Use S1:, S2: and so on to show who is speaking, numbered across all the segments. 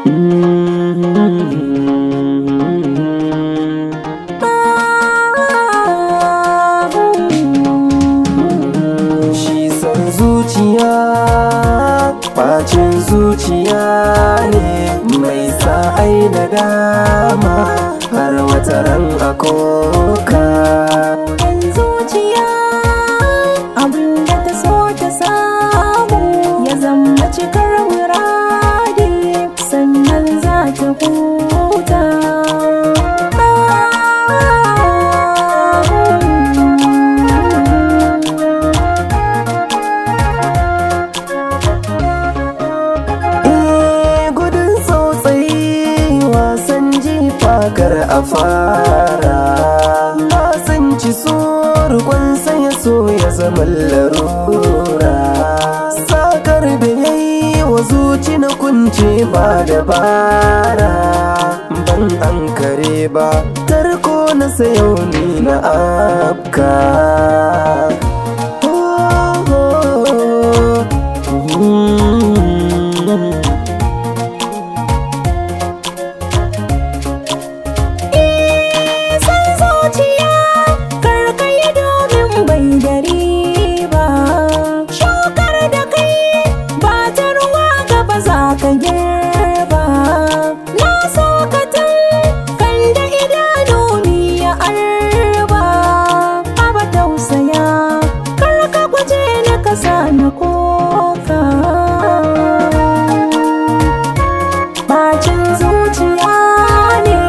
S1: Shi san zuciya bacin zuciya ne mai sa ai da dama har wata ran a koka
S2: Yan zuciya abinda ta so ta samu ya zama cikar muradi sannan za ta huta.
S1: Eh, gudun tsautsayi wasan jifa kar a fara na san ci surukun sai ya so ya zama larura sakar da ya yi wa zuci na kunce ba dabara ban an kare ba tarko na sayo ni na afka Oh, oh, oh. Mm.
S2: san zuciya karkai domin bai dari ba shukar da kai ba ta ruwa gaba za ka girba na so ka tun kan da idanu ni ya arba aba tausaya kar ka guje na kasa na koka bacin zuciya ne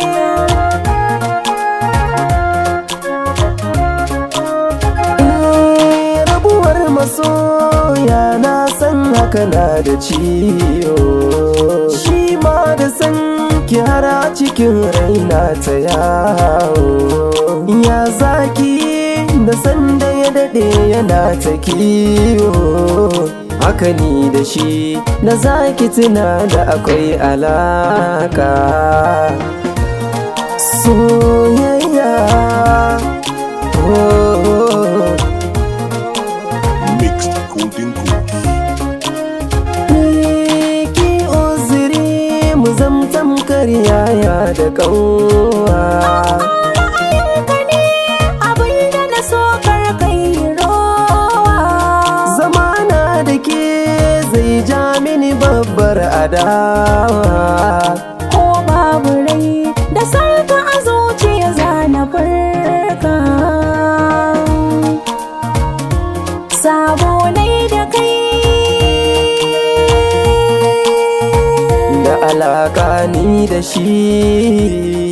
S1: Eh, rabuwar masoya na san haka na da ciwo shi ma da san ki har a cikin raina ta yawo ya zaki da san da ya dade yana ta kiwo haka ni da shi da zaki tuna da akwai alaka soyayya oh.
S3: Mixed Golden Goose.
S1: ki uzuri mu zamtam yaya da kanwa
S2: ra'ayinka ne abinda na so kar kai rowa
S1: zamana da ke zai ja mini babbar adawa
S2: ko babu rai da sarka a zuciya zana farka sabo nai da kai
S1: da alaka ni da shi